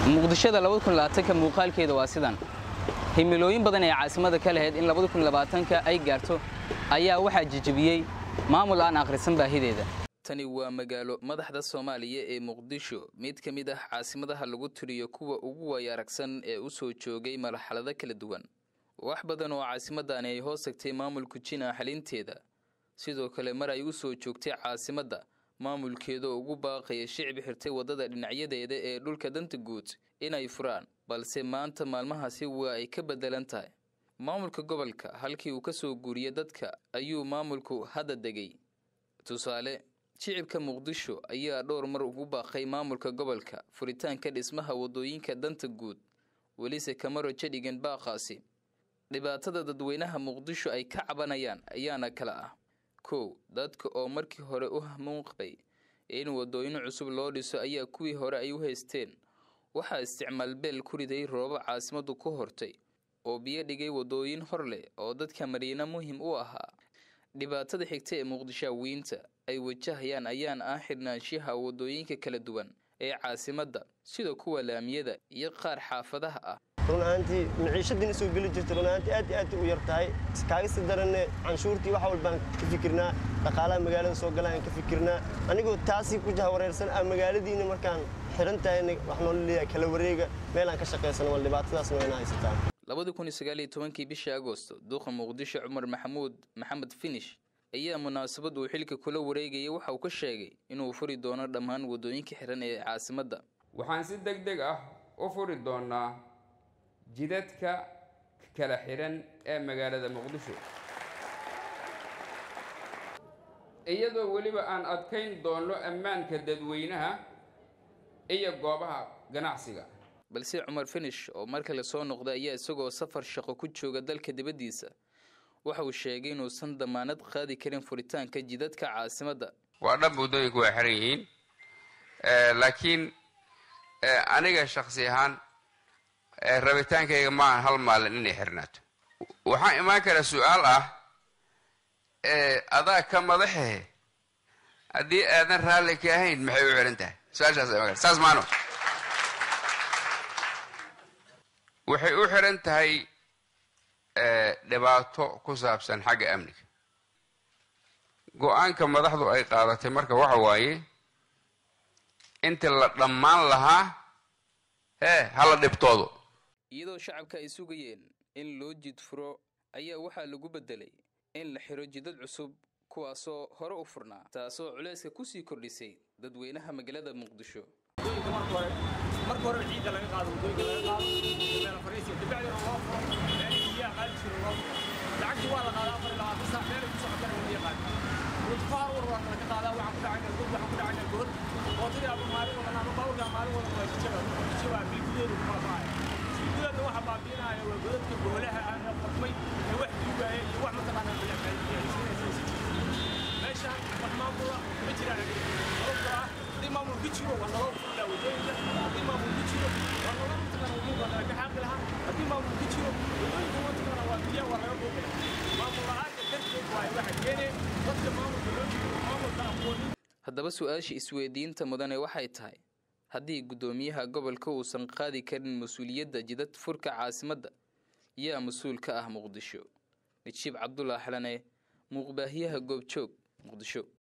muqdishada ka muuqaalkeeda waa sidan himilooyin badan ee caasimada ka lahayd in ka ay gaarto ayaa waxaa jijibiyey maamul aan akhrisan baahideeda tani waa magaalo madaxda soomaaliya ee muqdisho mid ka mid ah caasimadaha lagu tiriyo kuwa ugu waaya aragsan ee u soo joogay marxalado kala duwan wax badan oo caasimadani ay hoos tagtay maamulku jina xalinteeda sidoo kale mar ay u soo joogtay caasimadda maamulkeeda oo ugu baaqaya shicbi xirtay waddada dhinacyadeeda ee dhulka danta guud inay furaan balse maanta maalmahaasi waa ay ka beddelan tahay maamulka gobolka halkii uu ka soo guuriya dadka ayuu maamulku hadda degay tusaale shicibka muqdisho ayaa dhowr mar ugu baaqay maamulka gobolka furitaanka dhismaha waddooyinka danta guud welise kama rojo dhigan baaqaasi dhibaatada dadweynaha muqdisho ay ka cabanayaan ayaana kala ah kow dadka oo markii hore u hamuun qabay in waddooyin cusub loo dhiso ayaa kuwii hore ay u haysteen waxaa isticmaal beel ku riday roobo caasimadu ku hortay oo biyo dhigay waddooyin hor leh oo dadka madiina muhim u ahaa dhibaatada xigta ee muqdishaawiyiinta ay wajahayaan ayaan ah xidhnaanshaha waddooyinka kala duwan ee caasimadda sida kuwa laamiyada iyo qaar xaafadaha ah run ahaantii maciishadiina soo geli jirta run ahaantii aad iyo aad u yar tahay kaaga sii daranne canshuurtii wax walbaan ka fikirnaa dhaqaalaha magaalada soo galaan ka fikirnaa anigoo taasii ku jahawareersan ah magaaladiina markaan xiran tahayna wax noola leeyahay kala wareega meelaan ka shaqaysano wal dhibaatadaasna wayna haysataa labadii kun iyo sagaal iyo tobankii bishii agosto duuqa muqdisho cumar maxamuud maxamed finish ayaa munaasabad uu xilka kula wareegayay waxa uu ka sheegay inuu furi doono dhammaan waddooyinka xiran ee caasimadda waxaan si deg deg ah u furi doonaa jidadka kala xihan ee magaalada muqdisho iyadoo weliba aan adkayn doono ammaanka dadweynaha iyo goobaha ganacsiga balse cumar finish oo mar kale soo noqday ayaa isagoo safar shaqo ku jooga dalka dibaddiisa waxa uu sheegay inuusan damaanad qaadi karin furitaanka jidadka caasimadda waa dhan waddooyinku waa xiran yihiin laakiin aniga shaksi ahaan rabitaankayga maaha hal maalin inay xirnaato waxaa imaan kara su-aal ah adaa ka madaxehe haddii aadan raalli ka ahayn maxay u xiran tahay su-aashaas imaan kara saas maano waxay u xiran tahay dhibaato ku saabsan xagga amniga go-aanka madaxdu ay qaadatay marka waxa waaye inta la dhammaan lahaa hee hala dhibtoodo iyadoo shacabka ay sugayeen in loo jid furo ayaa waxaa lagu beddelay in la xiro jidad cusub kuwaasoo hore u furnaa taasoo culayska kusii kordhisay dadweynaha magaalada muqdisho marka hore ciidda laga qaado waddooyinka laga qaado meel fariisiga dabacdina loo furo meelihii biyaha qaadi jiro loo furo lacagtii waa la qaadaa afar iyo labaatan saac meelay ku socotana wadiya qaadi mudfaar war waa laga qaadaa waxaan ku dhacayna god waxaan ku dhacayna god mootadii aba maalin wadan ama bawrkaa maalin wadan waa jijaba jijaba bilgudeedu ku kala baxaya bilgudeedna waxa baabiinaya waa godadka goolaha ah ee qodmay ee wax duugaya iyo wax mataqaanaa meeshaan wax maamula ma jiraan sababtoo ah haddii maamul ku jiro waa naloo furlaa waddooyinka haddii maamul ku jiro waa naloo mataqaana waddooyinka waa ka xaaqi lahaa haddii maamul ku jiro waddooyinka mataqaana waa biyaha waa laga dhuuqaya maamul la-aanka darteed waaye waxa keenaya dadka maamulka loo jiro maamulka aqoonin haddaba su-aasha isweydiinta mudane waxay tahay haddii guddoomiyaha gobolka uusan qaadi karin mas-uuliyadda jidad furka caasimadda yaa mas-uul ka ah muqdisho najiib cabdullah xalane muuqbaahiyaha goobjoog muqdisho